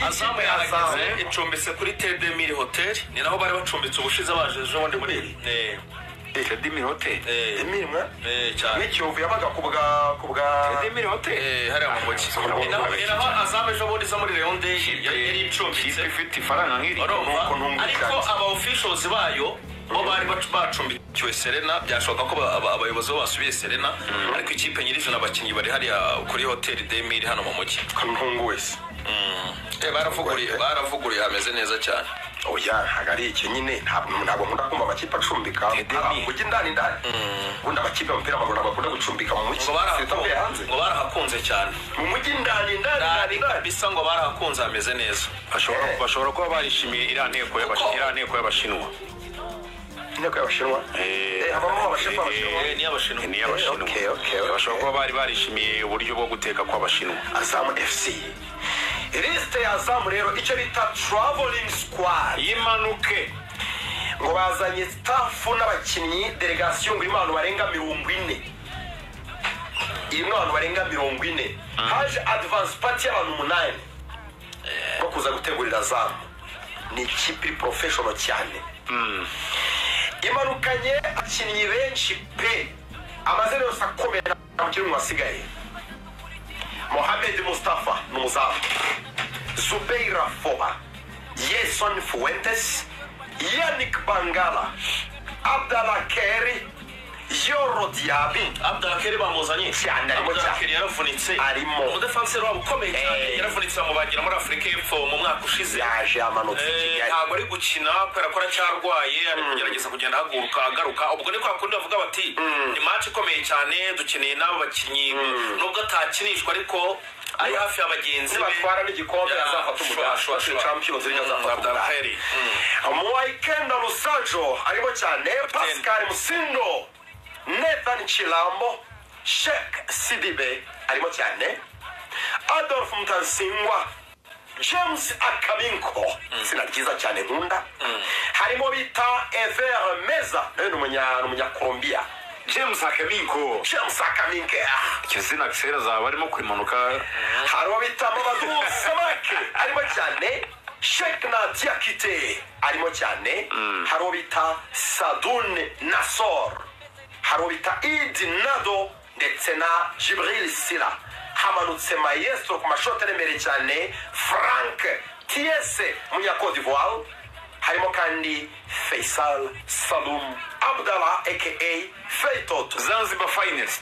azamu yahazaze icumbitse kuri tedemiri hoteli ni naho bari bacumbitse ubushize baje ejo bundi muri iyi edemiri hoteli Eh. edemiri mwa Eh, cyane n'ikiyovu yabaga ku bwa ku bwa edemiri hoteli Eh, hariya mu mujyi Ah, Ni naho- ni naho azamu ejo bundi zo muri reyonderi yari icumbitse kipe ifite ifaranga nk'iri urumva nuko ntumwe ariko aba officials bayo bo bari bacu- bacumbikiwe serena byashoboka ko ba- aba- abayobozi bo basubiye serena ariko ikipe nyir'ijana abakinnyi bari hariya kuri hoteli demiri hano mu mujyi ntungu wese Eh, baravuguruye baravuguruye hameze neza cyane oya ntabwo ari iki nyine ntabwo ntabwo nkunda kumva amakipe acumbika Edemiri. ujya indani ndani ubundi amakipe y'umupira w'amaguru ntabwo akunda gucumbika mu mujyi ngo sitavuye barahakunze hanze ngo barahakunze cyane mu mujyi indani indani indani Ndari indani kabisa ngo barahakunze hameze neza Eh. bashobora bashobora kuba barishimiye iriya nteko y'abashi- Kuko- iriya nteko y'abashinwa inteko y'abashinwa Eh, Eh, habamo abashinwa eh, abashinwa Eh, ni abashinwa ni iy'abashinwa Okay, okay, okay. bashobora kuba bari barishimiye uburyo bwo guteka kw'abashinwa azamu fc lisite ya azamu rero icyo bita traveling squad yimanuke ngo bazanye staff n'abakinnyi delegasiyo ngo irimo abantu barenga mirongo ine irimo abantu barenga mirongo ine haje advance party y'abantu umunani bo kuza gutegurira azamu ni ikipe iri professional cyane imanukanye abakinnyi benshi pe amazina yose akomeye nta mukinnyi n'umwe wasigaye mohamed mustafa ni umuzamu zubeira foba yeson fuentes yanik bangala abdala keri yoro diabi abdakeri bamuzanye Cyane, arimo cyane. abdakeri yaravunitse Arimo. umudefanseri wabo ukomeye cyane Eh. yaravunitse bamubagira muri afurika y'epfo mu mwaka ushize yaje amanutse i Eh, kigali ntabwo ari gukina kubera ko aracyarwaye ari kugerageza kugenda ahaguruka agaruka ubwo ni kwa kundi bavuga bati ni match ikomeye cyane dukeneye n'abo bakinnyi nubwo atakinishwa ariko ari hafi ya bagenzi be nibatwara n'igikombe Ya, azafata shwa, shwa, umugati shwa. champions league azafata Mm, Abdalheri. umugati mu wayikenda rusajo harimo cyane pascal musindo nathan kilambo shek sidibe arimo cyane adolf mutansingwa james akabinko izina ryiza cyane nkunda harimo bita ever meza nawe ni umunya- ni umunyakolombiya james hakabinko james akaminke ah. iryo zina kera zaba arimo kwimanuka hari uwo bita mamadou samake arimo cyane shek nadia kite arimo cyane hari uwo bita sadun nasor hari uwo bita idi nado ndetse na jibril sila hamanutse mayestro ku mashoti aremereye cyane frank tiese umunyakode d'ivoire harimo kandi faisal salum abdallah aka feitot zanzibar finest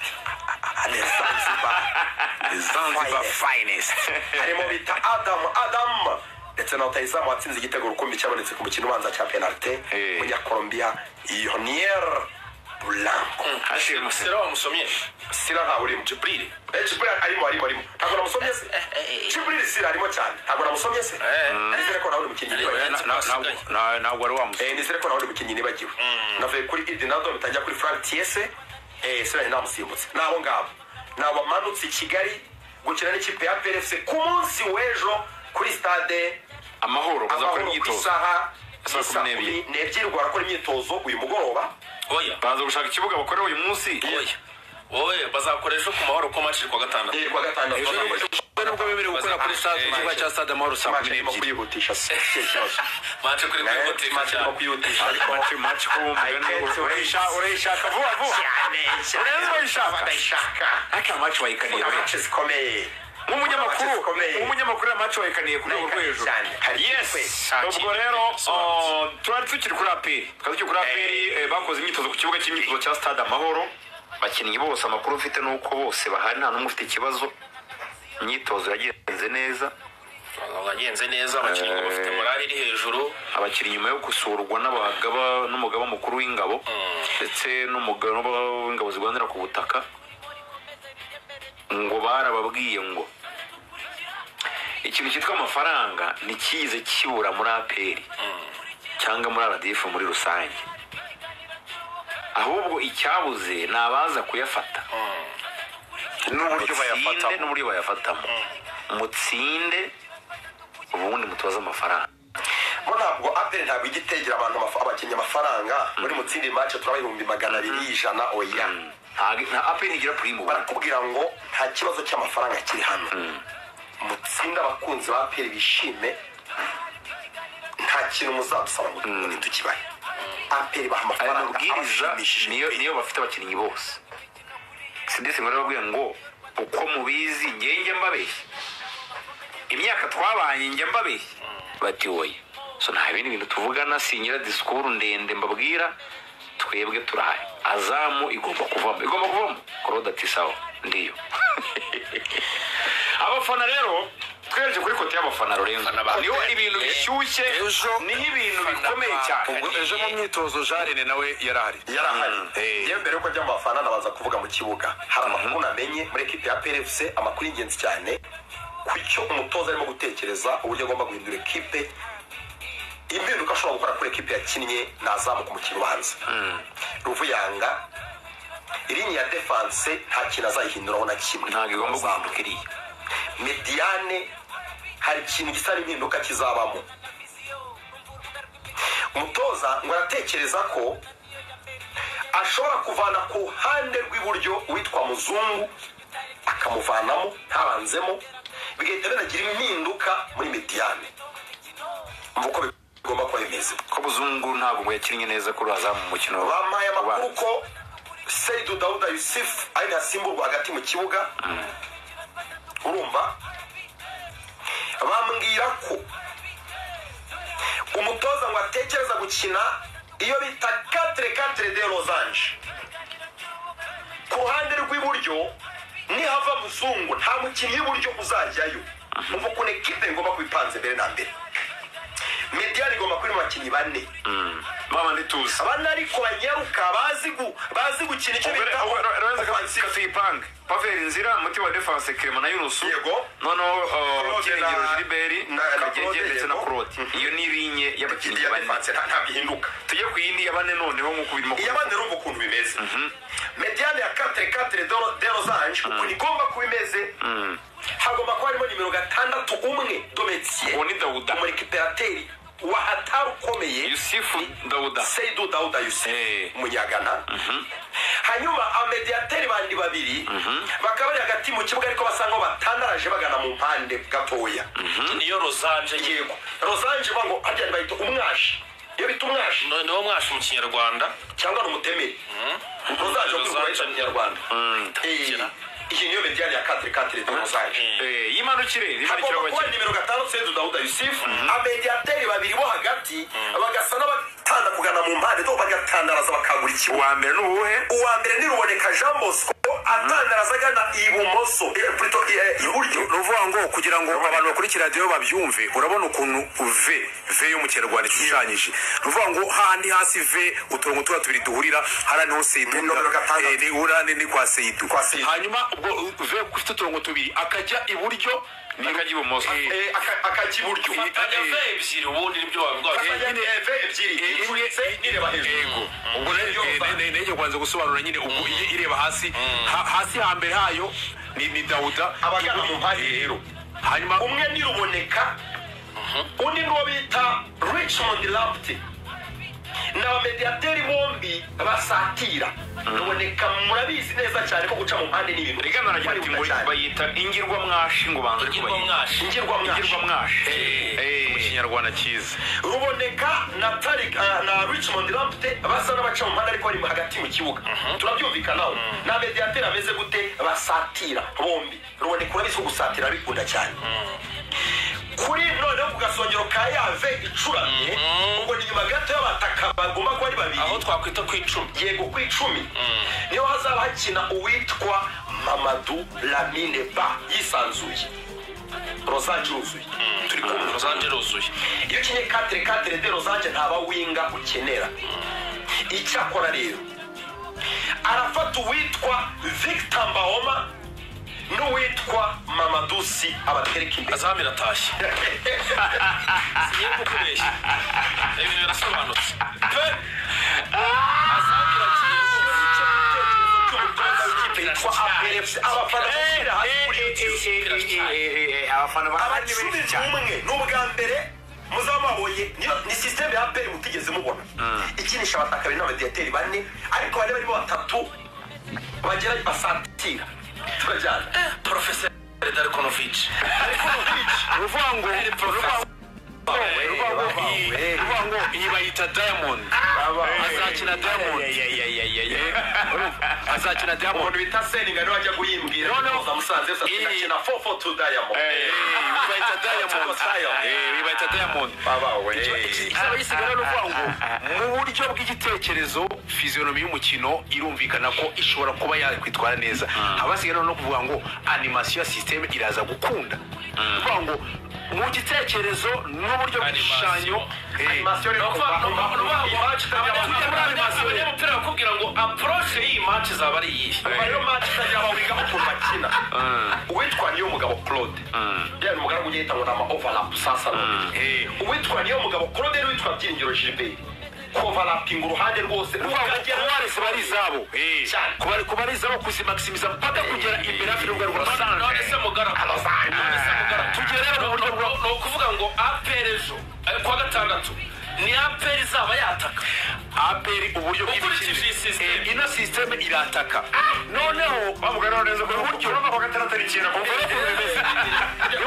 zanzibar finest harimo bita adamu adamu ndetse na rutahizamu watsinze igitego rukumbi cyabonetse ku mukino ubanza cya penalite Eh. umunyakolombiya yonier bulanko hashirimo sera wamusomye sira ntawe urimo jibril Eh, jibril arimo arimo arimo ntabwo namusomye se jibril sira arimo cyane ntabwo namusomye se nizere ko nawe uri mukinnyi Arimo, nibagiwe ntabwo asigaye. ntabwo ari wamusore Eh, nizere ko nawe uri mukinnyi nibagiwe navuye kuri idinado bitangira kuri frank tiese Eh, sira yari namusimbutse ni abo ngabo ni abamanutse i kigali gukina n'ikipe ya plfc ku munsi w'ejo kuri stade amahoro kuza amahoro gukora ku imyitozo isaha Saa saa kumi kumi n'ebyiri. n'ebyiri ubwo barakora imyitozo uyu mugoroba oya baza gushaka ikibuga bakorera uyu munsi oya wowe bazakoresha ejo ku mahoro ko match iri kuwa gatandatu eh, kuwa gatandatu Ejo ni Bazakomeza ubwo nibwo bemerewe gukora kuri stade mu kibuga cya stade amahoro saa match kumi irimo n'ebyiri kwihutisha si si ikibazo match kuri Eh, kwihutisha match irimo cyane kwihutisha ariko mace mace ko I can't bumva urayishaka urayishaka vuba vuba cyane cyane Urebe urayishaka. urayishaka ariko mace wayikaniye Mu match zikomeye nk'umunyamakuru Amace zikomeye. nk'umunyamakuru ya mace wayikaniye ku rwego rwo Urayikaniye hejuru cyane. Hari yes ikipe. ubwo rero uh, turari tukiri kuri aperi tukaba tukiri kuri aperi eh, bakoze imyitozo ku kibuga cy'imyitozo cya stade amahoro abakinnyi bose amakuru mfite ni uko bose bahari nta n'umwe ufite ikibazo imyitozo yagenze neza wagenze neza abakinnyi ngo bafite morale iri hejuru abakinnyi nyuma yo gusurwa n'abagaba n'umugaba mukuru w'ingabo ndetse n'umugaba w'ingabo zirwanira ku butaka ngo barababwiye ngo ikintu cyitwa amafaranga ntikize kibura muri aperi cyangwa muri aradifu muri rusange ahubwo icyabuze ni abaza kuyafata n'uburyo mutsinde bayafatamo n'uburyo bayafatamo mutsinde ubundi mutoze amafaranga bo ntabwo aperi ntabwo ijya itegera abantu amaf- abakinnyi amafaranga muri mutsindi match turaba ibihumbi magana abiri y'ijana oya nta aperi ntigira purimu ubu barakubwira ngo nta kibazo cy'amafaranga kiri hano mutsinde abakunzi ba peri bishime nta kintu muzadusaba ngo ntitukibahe aperi baha aya amafaranga mabwiriza abashimishije niyo niyo bafite abakinnyi bose sidesi ngo arababwiye ngo uko mubizi njye njya mbabeshya imyaka twabanye njya mbabeshya bati woye so nta bindi bintu tuvugana sinyira disikuru ndende mbabwira twebwe turahari azamu igomba kuvamo igomba kuvamo korode ati sawa ndiyo abafana rero twereje kuri kote y'abafana rurenga niyo ibintu bishyushye Ejo- niho ibintu bikomeye cyane ubwo ejo mu myitozo jarine nawe yarahari yarahari eh. yewe mbere yuko ajya mu bafana ndabanza kuvuga mu kibuga hari amakuru namenye muri ekipi ya prfc amakuru y'ingenzi cyane ku cyo umutoza arimo gutekereza uburyo agomba guhindura ekipe impinduka ashobora gukora kuri ekipe yakinnye nazamuka umukino ubanza ruvuyanga irinya ya defanse nta kintu azayihinduraho na kimwe ntabwo igomba guhinduka iriya mediyane hari ikintu gisa n'impinduka kizabamo umutoza ngo aratekereza ko ashobora kuvana ku ruhande rw'iburyo uwitwa muzungu akamuvanamo ntabanzemo bigahita binagira impinduka muri mediyane mva uko bigomba kuba bimeze ko buzungu ntabwo ngo yakinnye neza kuri azamu mu mukino bampaye amakuru ubanza. ko seyidu dawuda yusifu ari ntasimburwa hagati mu kibuga urumva bambwira ko umutoza ngo atekereza gukina iyo bita katire katire de rozanje ku ruhande rw'iburyo nihava muzungu nta mukinnyi w'iburyo uzajyayo mvuga ukuntu ekipe igomba kuba ipanze mbere na mbere mediyani igomba kuba iri mu bakinnyi bane mama ntituzi abana ariko banyaruka bazi gu- bazi gukina icyo bita roza kasiyipange paveri nzira muti wa defanse kirema na yunusu Yego. noneho uh, Claude kirengero na- giliberi na- na kagege Claude, ndetse na yego. kurode iyo ni rinye y'abakinnyi ya bane defanse nta- nta bihinduka tujye ku yindi ya bane noneho nk'uko birimo kuba. iyabandi urumva ukuntu bimeze mediyane ya katire katire de- de rozanje ukuntu igomba kuba imeze hagomba kuba harimo nimero gatandatu umwe dometiye uwo ni dawuda umurekiperateri wa hatari ukomeye yusufu dawuda seidu dawuda yusufu Eh. munyagana hanyuma amediyateri bandi babiri bakaba bari hagati mu kibuga ariko basa nkaho batandaraje bagana mu mpande gatoya niyo rozanje yego rozanje uvuga ngo hajya bayita umwashi iyo bita umwashi No- niwo mwashi mu kinyarwanda cyangwa ni umutemeri rozanje uko Rozanje. bayita mu kinyarwanda Eh, Kira. iyi niyo mediyani ya katire katire de rozanje Eh, y'imanukire rimanukira hagomba kuba w'abakinnyi nimero gatandatu sedu dawuda yusufu amediyateri babiri bo hagati bagasa n'abatanda kugana mu mpande do bagatandaraza bakagura ikibuga uwa mbere ni uwuhe uwa mbere ni ruboneka jean bosco atandaraza agana ibumoso eh, plutôt, eh, iburyo ni ukuvuga ngo kugira ngo abantu bakurikira radiyo babyumve urabona ukuntu ve ve yo mu kinyarwanda ishushanyije ni ukuvuga ngo hahandi hasi ve uturongo tuba tubiri duhurira hariya niho seyidu Ni nomero gatandatu. eh, ni ura ni ni kwa seyidu Kwa Seyidu. hanyuma ubwo uh, ve ufite uturongo tubiri akajya iburyo ni akajya ibumoso Eh, Eh, aka- akajya iburyo fatanya eh. ve ebyiri ubundi nibyo wavuga Fatanya ni eve ebyiri icuritse n'ireba hejuru ubwo rero Iyo eh, ne- ne- nenge kwanza gusobanura nyine ubwo iyi ireba hasi Ha- hasi hambere hayo ni ni dawuda abagana mu mpande rero hanyuma umwe ni ruboneka undi ni uwo bita richmond lapte ni abamediyateri bombi basatira ruboneka murabizi neza cyane ko guca mu mpande n'ibintu rigana aragira ati ngo bayita ingirwa mwashi ngo banze ingirwa kubayita mwashi ingirwa ingirwamwashi mwashi Eh. Eh, mu kinyarwanda cyiza ruboneka na tarik uh, na richmond lampte basa n'abaca mu mpande ariko bari hagati mu kibuga turabyumvikanaho na mediateri ameze gute basatira bombi ruboneka urabizi ko gusatira bikunda cyane kuri noneho ku gasongero ka yave icuramye ubwo ni nyuma gato y'abataka bagomba kuba ari babiri aho twakwita ku icumi yego ku icumi niho hazaba hakina uwitwa mamadu lamine ba yisanzuye rozanje uruzuye turi kumva rozanje ruzuye iyo ukinye katire katire de rozanje ntaba winga ukenera icyakora rero arafata uwitwa victor mbaoma n'uwitwa mamadusi abatereka imbere azamu iratashye sigiye kukubeshya ibintu birasobanutse pe azamu irakiye yitwa APRFC. abafana bashyira hasi kuri YouTube. abafana ba abacumi n'umwe ni ubwa mbere muzaba mwabonye niyo- ni sisiteme ya aperi mutigeze mubona ikinisha abataka bari n'abadiyateri bane ariko bari barimo batatu bagera basatira turajyana porofeseri darikono porovici uvuga ngo uvuga ngo iyi bayita diamond azakina diamond azakina diamond umuntu bita seninga niwe wajya guhimbwira Noneho- noneho musanze yose Iyi- akina 442 diamond Eh, iyi bayita diamond Eh, iyi bayita diamond baba we izaba yisigara ni ukuvuga ngo mu buryo bw'igitekerezo fiziyonomi y'umukino irumvikana ko ishobora kuba yakwitwara neza haba hasigaye no kuvuga ngo animasiyo ya sisiteme iraza gukunda kuvuga ngo mu gitekerezo n'uburyo bw'igishushanyo eh, Animasiyo ni yo ukuvuga kuva ngo kuva kuva iyi kuva match kuva kuva abanyamupira bakubwira ngo apuroshe y'iyi match izaba ari iyihe ariyo manci itajya bawigaho ukuntu bakina uwitwa niyo mugabo claude yari umugaragu ugenda ngo ni ama overlap sasa Eh. uwitwa niyo mugabo claude yari witwa byiringiro gilbert kovarapinga uruhande rwose kuvuga ngo rukagera kuba wese bari izabo eh, Cyane. kuba kuba ari izabo kuzimakisimisa mpaka kugera imbere hafi y'urubuga rwa none se sanje mugara none se mugara tugere mu buryo bwo ni ukuvuga ngo aperi ejo eh, kuwa gatandatu ni aperi izaba yataka aperi uburyo Ukurikije iyi bw'imikino system. Eh, ino sisiteme irataka noneho bavuga none neza ko buryo urumva ko gatandatu ari ikintu kumva no kumva bimeze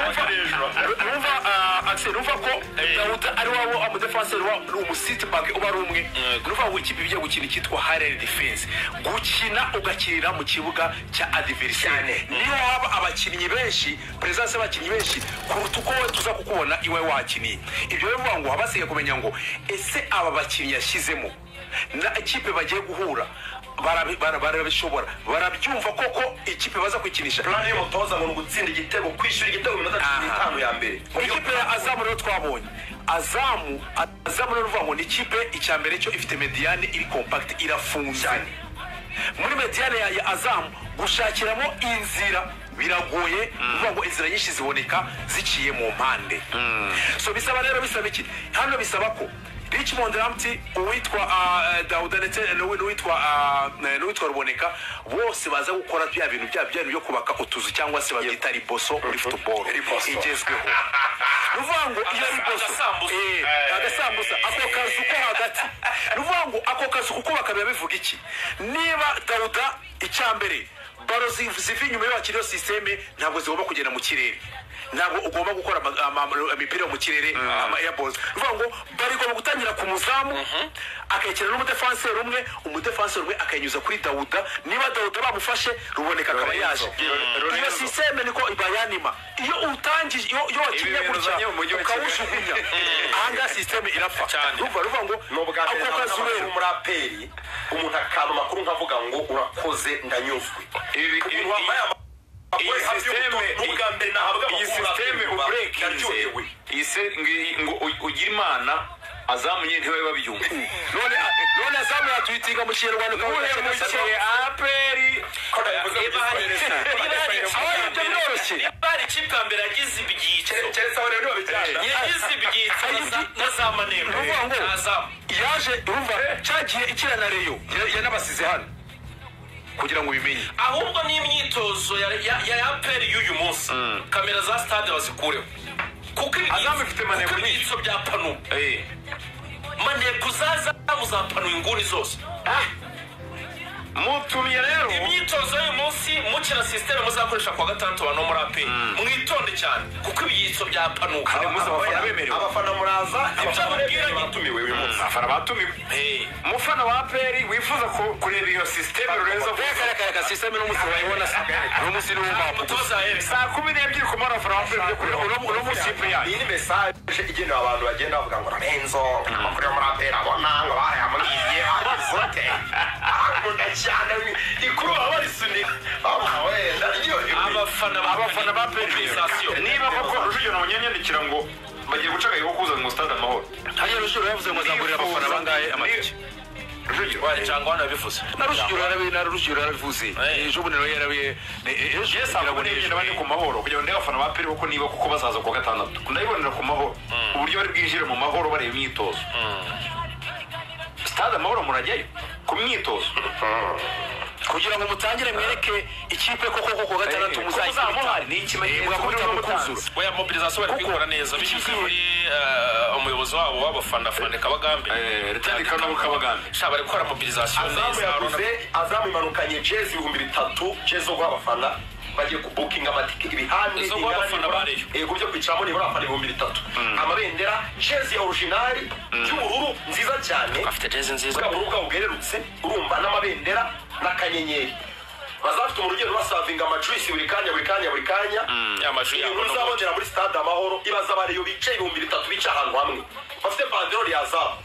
Numva- numva ah, Axel numva ko Dawuda ari wabo amudefanseri wa umusiti bake uba ari umwe numva ngo ikipe igiye gukina icyitwa harere defense gukina ugakinira mu kibuga cya Cyane. adiveriseri niyo waba abakinnyi benshi perezidansi y'abakinnyi benshi kuruta uko wowe tuza kukubona iwe wakiniye ibyo rero bivuga ngo haba hasigaye kumenya ngo ese aba bakinnyi yashyizemo na ikipe bagiye guhura barabi- bara- barabishobora barabyumva koko ikipe baza kwikinisha plan y'umutoza ngo ni ugutsinda igitego kwishyura igitego mu minota cumi Aha. n'itanu ya mbere ikipe ya azamu rero twabonye azamu azamu rero uvuga ngo ni ikipe icya mbere cyo ifite mediyane iri kompakiti irafunze muri mediyane ya ya azamu gushakiramo inzira biragoye uvuga ngo inzira nyinshi ziboneka ziciye mu mpande so bisaba rero bisaba iki hano bisaba ko richmond ramti uwitwa ah, eh, dawuda ndetse n'uwi- n'uwitwa ah, eh, n'uwitwa ruboneka bose baza gukora bya bintu bya bya bintu byo kubaka utuzu cyangwa se babyita riboso muri futuboro Riboso. igezweho ni ukuvuga ngo iyo riboso Agasambusa. eh, agasambusa ako kazu ko hagati ni ukuvuga ngo ako kazu kuko bakaba bivuga iki niba dawuda icya mbere baro ziv- ziva inyuma y'abakiri iyo sisiteme ntabwo zigomba kugenda mu kirere ntabwo ugomba gukora ama- ama- imipira yo mu kirere ama airballs ni ukuvuga ngo bari igomba gutangira ku muzamu akayikina n'umudefanseri umwe umudefanseri umwe akayinyuza kuri dawuda niba dawuda bamufashe ruboneka akaba yaje iyo sisiteme niko bayanima iyo utangije iyo iyo wakinnye Ibi bintu uzanye gutya mu mujyi wa Kigali. ukawujugunya ahangaha sisiteme irapfa Cyane. ruva ruvuga ngo ni ubwa mbere ako kazu n'amakuru rero muri aperi umuntu akaba amakuru nkavuga ngo urakoze ndanyuzwe Ibi- ibi- umuntu wambaye ama- iyi wese hafi y'umutoza, systeme- ni ubwa mbere nahabwa iyi amakuru sisiteme aperi, uburekinze ndaryohewe. iyi se ngo- ngo u- ugire imana azamuye ntiwe babyumva none none azamu yatwitinga mu kinyarwanda ukamuhemukiye aperi niba hari niba hari ikipe aho ya ibyo mbere- biroroshye niba hari ikipe ya mbere yagize ibyitso keretse aho rero babijyana yagize ibyitso na za- na za manemo Ni ukuvuga ngo- na zamu yaje urumva cyagiye ikina na reyo ya- yanabasize hano kugira ngo ubimenye ahubwo ni imyitozo ya ya- ya aperi y'uyu munsi kamera za stade bazikureho kuko ibi- Azamu ifite maneko kuko nyinshi. ibyitso bya panu maneko zazamu za panu inguni zose mutumiye rero imyitozo y'uyu munsi mukina sisiteme muzakoresha kuwa gatandatu abantu bo muri aperi mwitonde cyane kuko ibyitso bya panu Kandi muzi abafana bemerewe abafana muraza Ibyo ababwira ni- batumiwe uyu munsi abafana batumiwe Hey. umufana wa aperi wifuza ku- kureba iyo sisiteme rurenze akayaga sisiteme n'umunsi wayibona uno munsi niwumva umutoza yereka saa kumi n'ebyiri ku mara abafana ba aperi byo kureba uno uno munsi iyi y'ipuriyani ni mesaje igenewe abantu bagenda bavuga ngo Lorenzo amakuru yo muri aperi abona ngo bariya muriye arizote akunda cyane ikuru baba barisunika baba wenda ryohewe abafana abafana ba aperi niba koko rujugiro nabonye yanyandikira ngo bagiye guca agahigo kuza mu stade amahoro hariya rujugiro yavuze ngo azagurira abafana bangahe amatike rujugiro cyangwa wanabivuze na rujugiro yarabi na rujugiro yarabivuze Eh. ejo bundi nawe yarabi ejo Yes, kugira ngo ahubwo nibyo bane ku mahoro kugira ngo ndebe abafana ba peri kuko niba kuko bazaza kuwa gatandatu ndabibonera ku mahoro uburyo bari bwinjire mu mahoro bareba imyitozo sitade amahoro murajyayo ku myitozo kugira ngo mutangire mwereke ikipe koko koko gatandatu Eh, ko muzayikubita muzamuhari, ni ikimenyetso Eh, mugakubita n'uwo mu mutanzi. kuzura oya mobilizasiyo bari kubikora neza binyuze muri eh, umuyobozi wabo w'abafana fane kabagambe Eh, Rutare Kabagambe. Kabagambe. sha bari gukora mobilizasiyo azamu neza yaguze azamu imanukanye jezi ibihumbi bitatu jezi zo guha abafana bagiye kubukinga amatike ibihande Izo ingana abafana nibura- bariyo. yego byo kwicaramo nibura abafana ibihumbi bitatu amabendera jezi ya orijinari y'ubururu nziza cyane afite jezi nziza bwa bururu bwabo bwererutse urumva n'amabendera n'akanyenyeri bazafite umurugendo basavinga amajuyisi buri kanya buri kanya buri kanya ya maju iyo yabo nkuru no uzabonera muri stade amahoro ibaza abariyo bicaye ibihumbi bitatu bicaye ahantu hamwe bafite banderoli ya zabu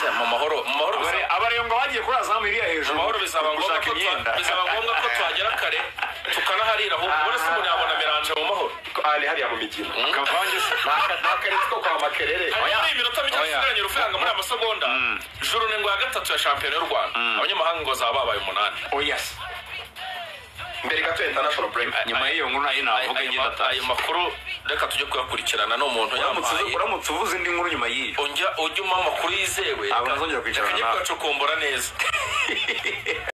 mu- mu mahoro mu mahoro bizaba- abariyo ngo bagiye kuri azamu iriya hejuru amahoro bizaba ngombwa gushaka ko imyenda twa- bizaba ngombwa ko twagera kare tukanaharira ahubwo ubona se umuntu yabona meranje mu mahoro ari hariya mu migina kavange se ntakarere ko kwa makerere hanyuma ni iminota mike Oya. isigaranye urufaranga muri aya masegonda juru ndwi ya gatatu ya shampiyona y'u rwanda abanyamahanga ngo zaba babaye umunani oya se mbere gato ya international break nyuma y'iyo nkuru nayo navuga ayo ngenda ma- ayo atazi makuru reka tujye kuyakurikirana ni umuntu uramutse uzi- yampaye uramutse uvuze indi nkuru nyuma y'iyo ujya ujya umpa amakuru yizewe Abo nazongera kwicarana reka njye nawe. kuyacokombora neza